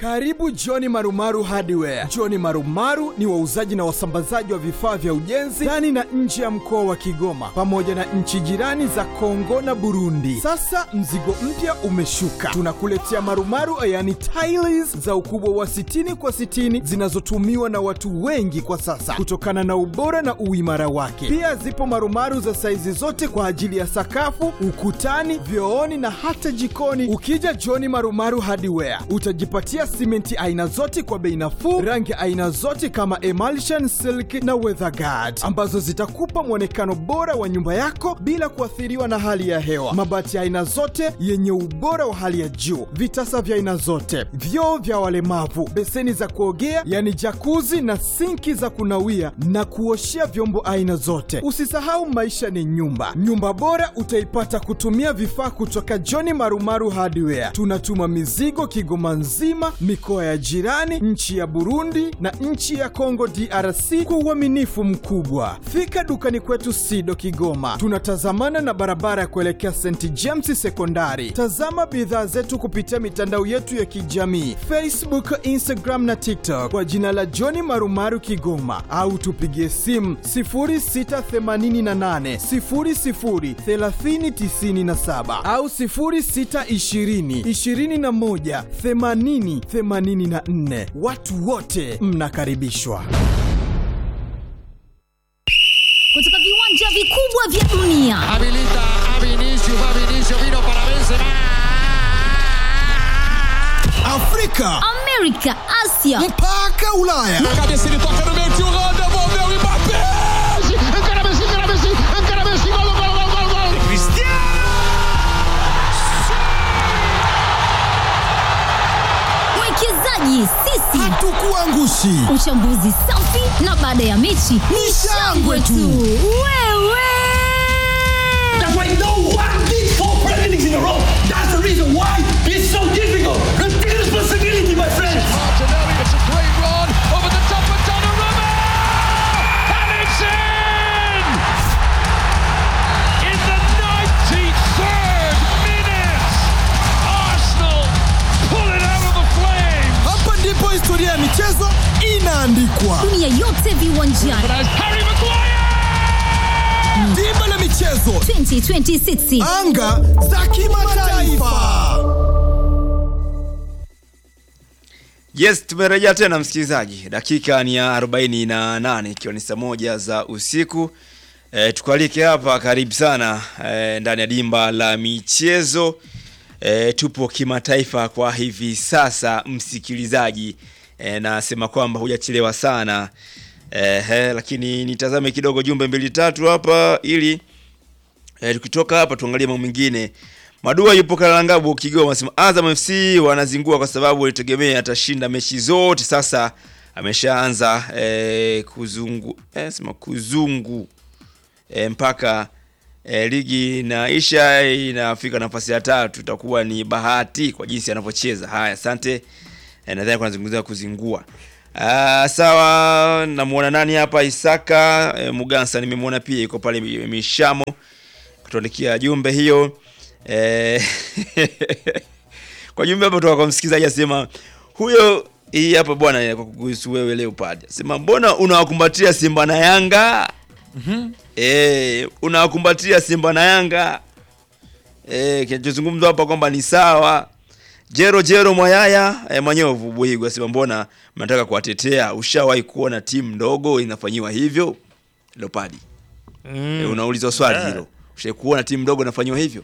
Karibu John Marumaru Hardware. John Marumaru ni wauzaji na wasambazaji wa vifaa vya ujenzi ndani na nje ya mkoa wa Kigoma pamoja na nchi jirani za Kongo na Burundi. Sasa mzigo mpya umeshuka, tunakuletea marumaru yani tiles za ukubwa wa 60 kwa 60 zinazotumiwa na watu wengi kwa sasa kutokana na ubora na uimara wake. Pia zipo marumaru za saizi zote kwa ajili ya sakafu, ukutani, vyooni na hata jikoni. Ukija John Marumaru Hardware utajipatia simenti aina zote kwa bei nafuu, rangi aina zote kama emulsion, silk na weatherguard ambazo zitakupa mwonekano bora wa nyumba yako bila kuathiriwa na hali ya hewa. Mabati aina zote yenye ubora wa hali ya juu, vitasa vya aina zote, vyoo vya walemavu, beseni za kuogea yani jakuzi na sinki za kunawia na kuoshea vyombo aina zote. Usisahau maisha ni nyumba. Nyumba bora utaipata kutumia vifaa kutoka John Marumaru Hardware. Tunatuma mizigo Kigoma nzima, mikoa ya jirani, nchi ya Burundi na nchi ya Kongo DRC kwa uaminifu mkubwa. Fika dukani kwetu Sido Kigoma, tunatazamana na barabara ya kuelekea St James Sekondari. Tazama bidhaa zetu kupitia mitandao yetu ya kijamii Facebook, Instagram na TikTok kwa jina la John Marumaru Kigoma, au tupigie simu 0688 00 3097 au 0620 21 80 84. Watu wote mnakaribishwa. kutoka viwanja vikubwa vya dunia Habilita a Vinicius, va Vinicius, vino para Benzema. Afrika amerika asia mpaka Ulaya. Na cabeça ele toca no meio, tio Holanda, envolveu o Mbappé. Encara Messi, encara Messi, encara Messi, gol, gol, gol, gol, gol. mwekezaji sisi Hatukuangushi. uchambuzi safi na baada ya mechi ni shangwe tu wewe That's why no one did four Premier Leagues in a row. That's the reason why it's so difficult. Take responsibility, my friends. Martinelli, it's a great run, over the top of Donnarumma. And it's in! In the 93rd minute, Arsenal pull it out of the flames. Hapa ndipo historia ya michezo inaandikwa. dunia yote viwanjani But as Harry Maguire! Dimba la michezo, 2026 anga za kimataifa. Yes, tumerejea tena msikilizaji, dakika ni ya 48 ikiwa ni saa moja za usiku. E, tukualike hapa, karibu sana e, ndani ya dimba la michezo. E, tupo kimataifa kwa hivi sasa msikilizaji, e, nasema kwamba hujachelewa sana e, he, lakini nitazame kidogo jumbe mbili tatu hapa ili e, tukitoka hapa tuangalie mambo mengine. Madua yupo Kalangabu Kigoma, anasema Azam FC wanazingua kwa sababu walitegemea atashinda mechi zote, sasa ameshaanza e, kuzungu e, sema kuzungu e, mpaka e, ligi inaisha inafika nafasi ya tatu, itakuwa ni bahati kwa jinsi anavyocheza. Haya, asante e, nadhani kunazungumzia kuzingua. Ah, sawa, namuona nani hapa Isaka e, Mugansa nimemwona pia yuko pale Mishamo kutuandikia jumbe hiyo e, kwa jumbe hapo kutoka kwa msikilizaji asema huyo hii hapa bwana kwa kuhusu wewe Leopard. Sema mbona unawakumbatia Simba na Yanga? Eh, unawakumbatia Simba na Yanga. Eh, kinachozungumzwa hapa kwamba ni sawa. Jero Jero Mwayaya eh, Manyovu Buhigu asema mbona mnataka kuwatetea? Ushawahi kuona timu ndogo inafanyiwa hivyo? Leopard. Mm. E, unaulizwa swali Yeah. hilo. Ushawahi kuona timu ndogo inafanyiwa hivyo?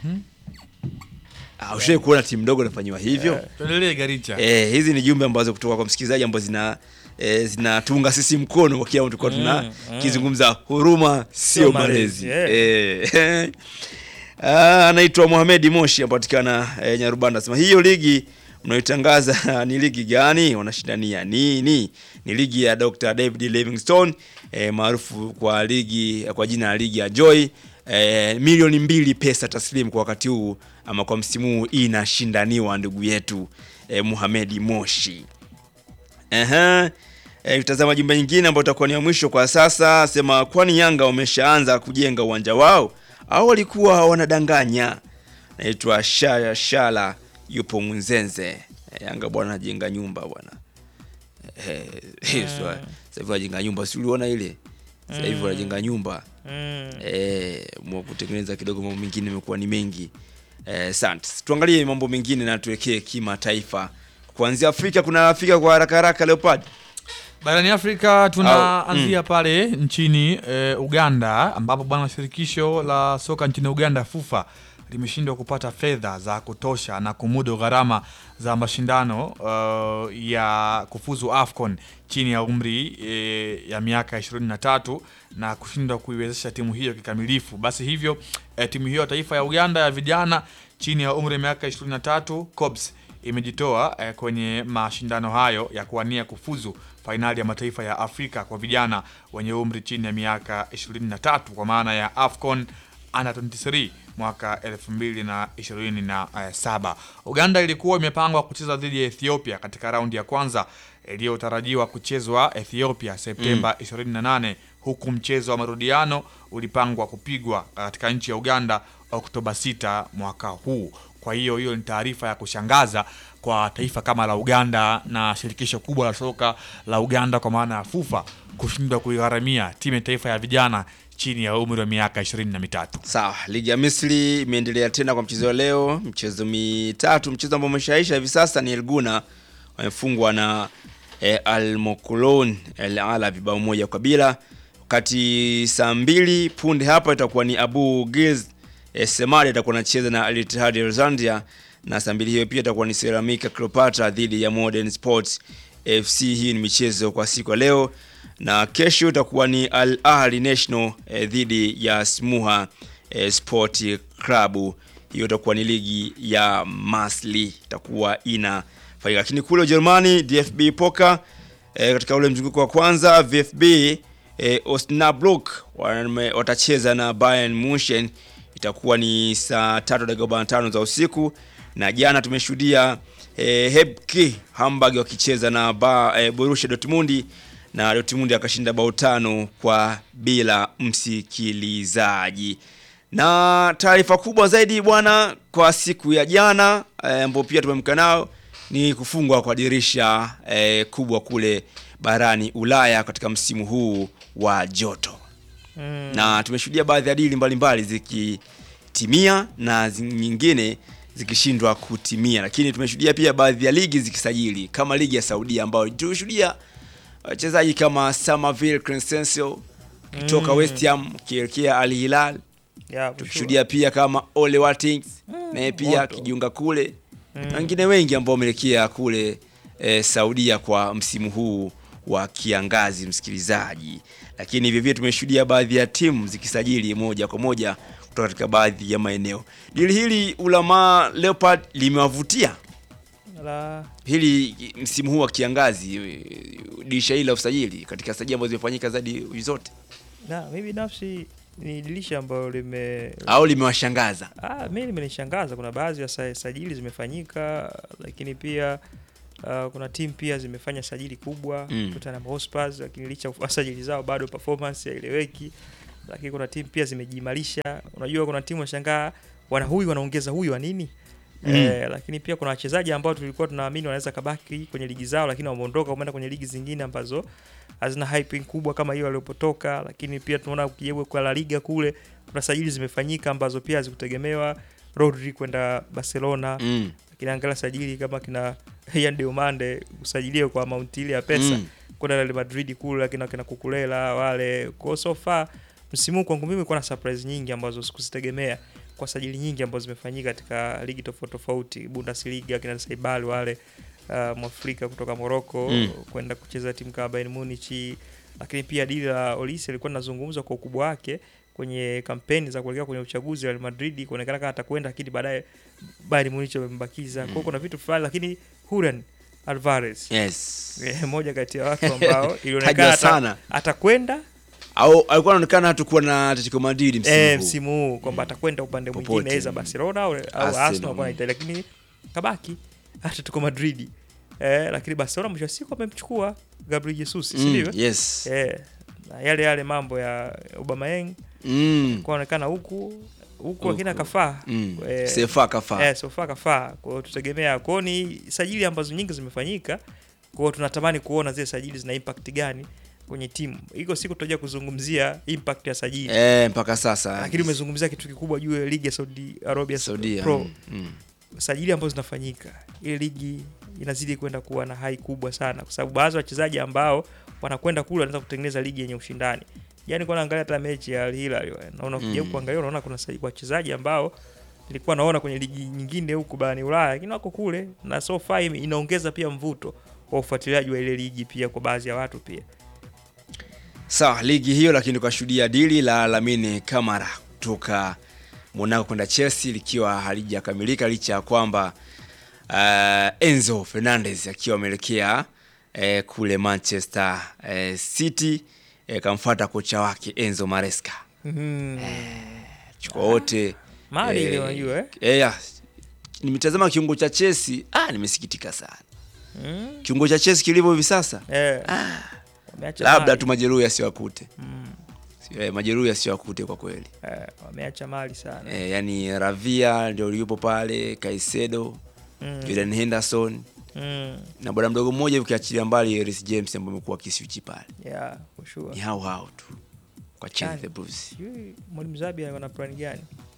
Ah, ushawahi kuona timu ndogo inafanyiwa hivyo? tuendelee Garicha. Eh, hizi ni jumbe ambazo kutoka kwa msikilizaji ambazo zina eh, zinatunga sisi mkono kwa kile tulikuwa tuna Mm, mm. kizungumza huruma sio Sio malezi. malezi, Eh. Ah, anaitwa Mohamed Moshi apatikana eh, Nyarubanda anasema hiyo ligi mnayoitangaza ni ligi gani? Wanashindania nini? Ni ligi ya Dr. David Livingstone eh, maarufu kwa ligi kwa jina la ligi ya Joy eh, milioni mbili pesa taslimu kwa wakati huu ama kwa msimu huu inashindaniwa ndugu yetu eh, Mohamed Moshi. Ehe. E, tutazama jumbe nyingine ambayo itakuwa ni ya mwisho kwa sasa. Sema kwani Yanga wameshaanza kujenga uwanja wao au walikuwa wanadanganya? Naitwa Shaya Shala yupo Munzenze. Yanga bwana anajenga nyumba bwana eh, eh, sasa hivi anajenga nyumba, si uliona ile sasa hivi wanajenga nyumba Mm. eh, mwa kutengeneza kidogo, mambo mengine imekuwa ni mengi eh, asante. Tuangalie mambo mengine na tuwekee kimataifa. Kuanzia Afrika, kuna Afrika kwa haraka haraka, Leopard Barani Afrika tunaanzia pale nchini e, Uganda ambapo bwana shirikisho la soka nchini Uganda FUFA limeshindwa kupata fedha za kutosha na kumudu gharama za mashindano uh, ya kufuzu AFCON chini ya umri e, ya miaka 23 na kushindwa kuiwezesha timu hiyo kikamilifu. Basi hivyo e, timu hiyo ya taifa ya Uganda ya vijana chini ya umri ya miaka 23 COBS imejitoa eh, kwenye mashindano hayo ya kuwania kufuzu fainali ya mataifa ya Afrika kwa vijana wenye umri chini ya miaka 23 kwa maana ya AFCON Under 23 mwaka 2027. Uganda ilikuwa imepangwa kucheza dhidi ya Ethiopia katika raundi ya kwanza iliyotarajiwa kuchezwa Ethiopia Septemba 28 huku mchezo wa marudiano ulipangwa kupigwa katika nchi ya Uganda Oktoba 6 mwaka huu. Kwa hiyo hiyo ni taarifa ya kushangaza kwa taifa kama la Uganda na shirikisho kubwa la soka la Uganda kwa maana ya FUFA kushindwa kuigharamia timu ya taifa ya vijana chini ya umri wa miaka ishirini na mitatu. Sawa, ligi ya Misri imeendelea tena kwa mchezo wa leo, mchezo mitatu. Mchezo ambao umeshaisha hivi sasa ni Elguna wamefungwa na eh, Al Mokolon El Ala vibao moja kwa bila, wakati saa mbili punde hapa itakuwa ni Abu Giz eh, Semari itakuwa anacheza na Al Ittihad Alexandria, na saa mbili hiyo pia itakuwa ni Ceramica Cleopatra dhidi ya Modern Sports FC. Hii ni michezo kwa siku ya leo na kesho itakuwa ni Al Ahli National eh, dhidi ya Smuha eh, Sport Club. Hiyo itakuwa ni ligi ya Masli itakuwa inafanyika, lakini kule Ujerumani DFB Poker eh, katika ule mzunguko wa kwanza VfB eh, Osnabrück wame- watacheza na Bayern Munchen, itakuwa ni saa tatu dakika 45 za usiku, na jana tumeshuhudia eh, Hebke Hamburg wakicheza na ba, eh, Borussia Dortmund na Dortmund akashinda bao tano kwa bila msikilizaji. Na taarifa kubwa zaidi bwana, kwa siku ya jana eh, ambao pia tumemka nao ni kufungwa kwa dirisha eh, kubwa kule barani Ulaya katika msimu huu wa joto Mm. na tumeshuhudia baadhi ya dili mbalimbali zikitimia na zi- nyingine zikishindwa kutimia, lakini tumeshuhudia pia baadhi ya ligi zikisajili kama ligi ya Saudia ambayo tulishuhudia wachezaji kama Samavel Crescencio kutoka Mm. West Ham kielekea Al Hilal. Yeah, for Tukishuhudia pia kama Ole Watkins naye pia moto. kijiunga kule na wengine wengi ambao wameelekea kule eh, Saudia kwa msimu huu wa kiangazi, msikilizaji. Lakini vivyo tumeshuhudia baadhi ya timu zikisajili moja kwa moja kutoka katika baadhi ya maeneo. Dili hili Ulama Leopard limewavutia La, hili msimu huu wa kiangazi, eh, dirisha hili la usajili katika sajili ambazo zimefanyika zaidi zote, na mi binafsi ni dirisha ambayo lime au limewashangaza? Ah, mi limenishangaza. Kuna baadhi ya sa- sajili zimefanyika, lakini pia uh, kuna timu pia zimefanya sajili kubwa Mm. Tottenham Hotspur, lakini licha ya sajili zao bado performance haieleweki. Lakini kuna timu pia zimejiimarisha. Unajua, kuna timu washangaa wana huyu wanaongeza huyu wa nini? Mm. Eh, lakini pia kuna wachezaji ambao tulikuwa tunaamini wanaweza kabaki kwenye ligi zao, lakini wameondoka wameenda kwenye ligi zingine ambazo hazina hype kubwa kama hiyo waliopotoka. Lakini pia tunaona ukijaribu kwa La Liga kule kuna sajili zimefanyika ambazo pia hazikutegemewa. Rodri kwenda Barcelona, Mm. lakini angalia sajili kama kina Ian Diomande kusajiliwa kwa amount ile ya pesa Mm. kwenda Real Madrid kule, lakini kina Kukulela wale kwa so far msimu huu kwangu mimi kuna surprise nyingi ambazo sikuzitegemea kwa sajili nyingi ambazo zimefanyika katika ligi tofauti tofauti, Bundesliga kina Saibali wale uh, Mwafrika kutoka Morocco Mm. kwenda kucheza timu kama Bayern Munich, lakini pia dili la Olise alikuwa linazungumzwa kwa ukubwa wake kwenye kampeni za kuelekea kwenye uchaguzi wa Real Madrid, kuonekana kama atakwenda, lakini baadaye Bayern Munich wamembakiza. Kwa hiyo kuna vitu fulani, lakini Julian Alvarez Yes. eh, moja kati ya watu ambao Tajwa ilionekana ata- sana. atakwenda Au alikuwa anaonekana hatakuwa na Atletico Madrid msimu eh, huu. msimu huu kwamba atakwenda upande Popote. mwingine aidha Barcelona au, au Arsenal, Arsenal kwa mm. Italia, lakini kabaki Atletico Madrid eh, lakini Barcelona mwisho wa siku amemchukua Gabriel Jesus, si Mm, ndivyo? yes. Eh, na yale yale mambo ya Aubameyang Mm. kuonekana huku huku akina kafaa Mm. Eh, Sefa kafaa. eh, sofa kafaa kwa hiyo tutegemea kwao ni sajili ambazo nyingi zimefanyika kwa hiyo tunatamani kuona zile sajili zina impact gani kwenye timu iko siku tutaja kuzungumzia impact ya sajili Eh, mpaka sasa lakini umezungumzia kitu kikubwa juu ya ligi ya Saudi Arabia Saudia. Pro mm, mm. sajili ambazo zinafanyika ile ligi inazidi kwenda kuwa na hai kubwa sana kwa sababu baadhi ya wachezaji ambao wanakwenda kule wanaweza kutengeneza ligi yenye ushindani yani kwa naangalia hata mechi ya Al Hilal naona ukija Mm. kuangalia unaona kuna sa- wachezaji ambao nilikuwa naona kwenye ligi nyingine huku barani Ulaya lakini wako kule na so far ime- inaongeza pia mvuto wa ufuatiliaji wa ile ligi pia kwa baadhi ya watu pia Sawa, ligi hiyo lakini tukashuhudia dili la Lamine Kamara kutoka Monaco kwenda Chelsea likiwa halijakamilika licha ya kwamba uh, Enzo Fernandez akiwa ameelekea eh, kule Manchester eh, City eh, kamfuata kocha wake Enzo Maresca Mhm. chukua wote Mali ile eh, unajua eh eh, ya, nimetazama kiungo cha Chelsea ah, nimesikitika sana Mm. kiungo cha Chelsea kilivyo hivi sasa eh wameacha labda mali. tu majeruhi yasiwakute Mm. Si- eh, majeruhi yasiwakute kwa kweli eh, wameacha mali sana e, yani Ravia ndio yupo pale, Caicedo, Mm. Jordan Henderson Mm. na bwana mdogo mmoja ukiachilia mbali Reece James ambaye amekuwa kiswichi pale, yeah for sure ni hao hao tu kwa Chelsea Chani. the Blues. Sijui mwalimu Zabi wana plan gani?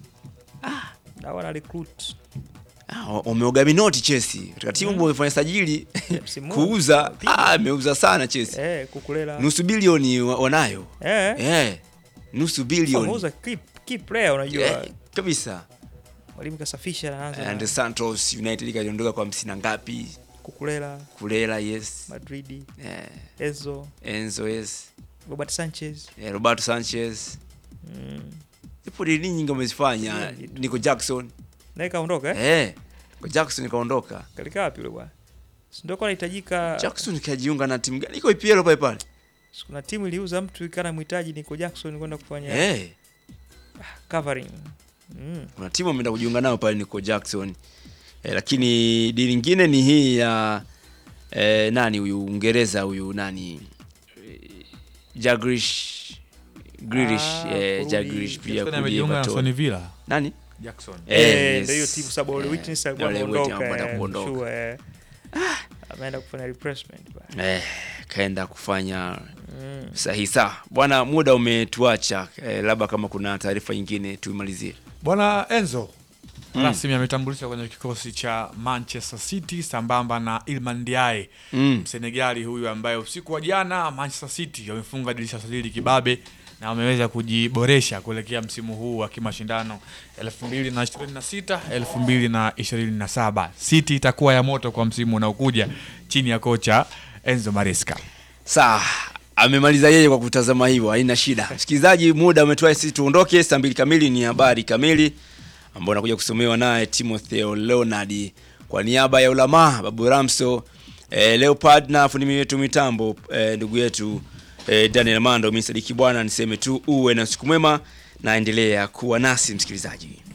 Ah, wana recruit Ah, wa- wameoga minoti Chelsea katika timu ambayo imefanya sajili msimu huu. kuuza, Piga. ah, ameuza sana Chelsea, eh, kukulela nusu bilioni wa- wanayo eh, eh, nusu bilioni wameuza key, key player unajua eh, kabisa. mwalimu kasafisha anaanza And na Santos United kaliondoka kwa hamsini na ngapi, kukulela Kulela yes, Madrid eh, Enzo Enzo yes, Robert Sanchez eh, Roberto Sanchez mm. zipo dili nyingi wamezifanya. Nico Jackson naye kaondoka eh? eh, Nico Jackson kaondoka. kalika wapi yule bwana Si ndio kwa anahitajika Jackson kajiunga na timu gani? Iko EPL pale pale si kuna timu iliuza mtu ikana mhitaji Nico Jackson kwenda kufanya eh, covering mm. kuna timu ameenda kujiunga nayo pale Nico Jackson eh, lakini dili nyingine ni hii ya eh, nani huyu Uingereza huyu nani eh, Jagrish Grealish Ah, eh, kurudi. Jagrish pia Jackson kurudi amejiunga na Everton. Aston Villa. Nani? Jackson. Eh, Eh, yes. ndio hiyo timu sababu Ole Eh, Witness alikuwa Ole Witness ameondoka amekwenda eh, kuondoka. sure, eh. ameenda kufanya replacement bwana. eh, kaenda kufanya Mm. sahihi. Sawa bwana, muda umetuacha eh, labda kama kuna taarifa nyingine tuimalizie. Bwana Enzo rasmi ametambulishwa kwenye kikosi cha Manchester City sambamba na Iliman Ndiaye Mm. Msenegali huyu ambaye usiku wa jana Manchester City wamefunga dirisha sajili kibabe na wameweza kujiboresha kuelekea msimu huu wa kimashindano 2026 2027. City itakuwa ya moto kwa msimu unaokuja chini ya kocha Enzo Maresca. Sawa, amemaliza yeye kwa kutazama hivyo, haina shida. Msikilizaji, muda umetua, sisi tuondoke. Saa mbili kamili ni habari kamili ambao nakuja kusomewa naye Timotheo Leonard kwa niaba ya Ulamaa Babu Ramso eh, Leopard na fundi wetu mitambo eh, ndugu yetu eh, Daniel Mando. Mimi Sadiki bwana, niseme tu uwe na siku mwema na endelea kuwa nasi msikilizaji.